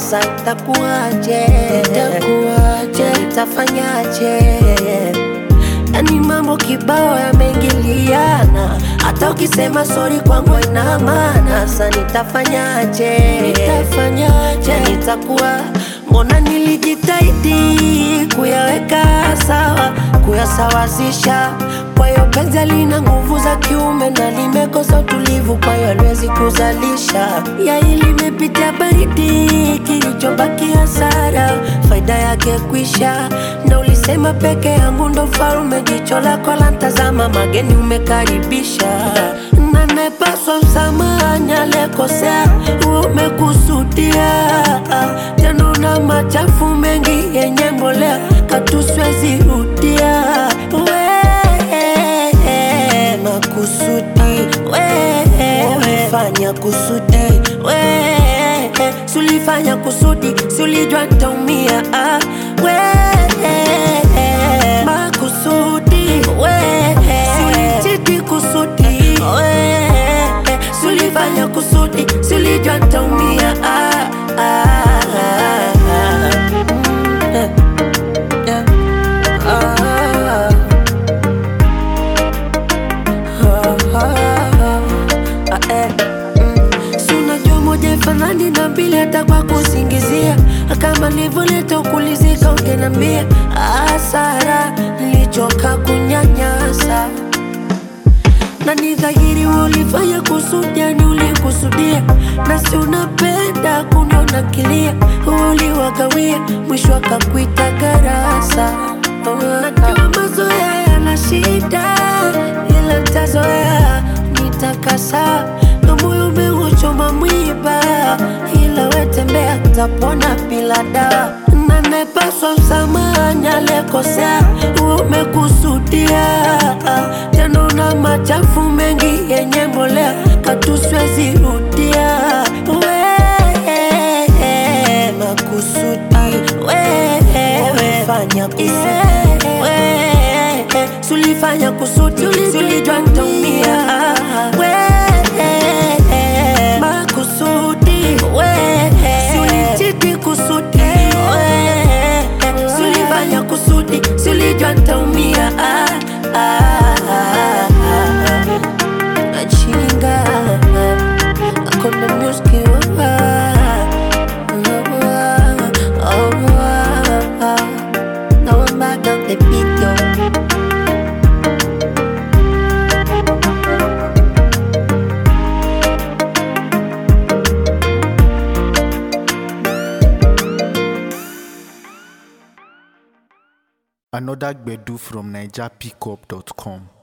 Sasa itakuwaje? Itakuwaje? Nitafanyaje? Yani mambo kibao yameingiliana, hata ukisema sori kwangu ina maana. Sasa nitafanyaje? Nitafanyaje? Nitakuwa mbona nilijitahidi kuyaweka sawa, kuyasawazisha. Kwa hiyo penzi lina nguvu za kiume na limekosa utulivu, kwa hiyo haliwezi kuzalisha. Yai limepitia baridi, kilichobaki hasara, faida yake kwisha. Na ulisema peke yangu ndo farume, jicho lako la ntazama, mageni umekaribisha. Na nepaswa msamahani alekosea, umekusudia tena una machafu mengi yenye mbolea, katuswezi rudia we makusudi we fanya kusudi we sulifanya kusudi sulijua ntaumia ah, we makusudi we sulichiti kusudi we sulifanya kusudi sulijua ntaumia ah, ah, ah, ah. Mm, eh, yeah. Ah. Si unajua moja ifanani na mbili hata kwa kusingizia kama nilivyoleta ukulizika ungenambia hasara nilichoka kunyanyasa na ni dhahiri ulifanya kusudi, yani ulikusudia, na si unapenda kuniona kilia, uliwagawia, mwisho akakuita garasa. Najua mazoea yana shida, ila ntazoea, nitakasa na moyo umeuchoma mwiba, ila wetembea, tapona bila dawa na nepaswa msamahani alekosea, umekusudia tena una machafu mengi yenye mbolea, katuswezi rudia we makusudi we fanya kusudi we sulifanya kusudi sulijua ntaumia we makusudi we sulichiti kusudi we sulifanya kusudi sulijua ntaumia ah, ah, ah, ah. Achinga Konde music Now I'm back on the beat yo Another Gbedu from NigerPickup.com.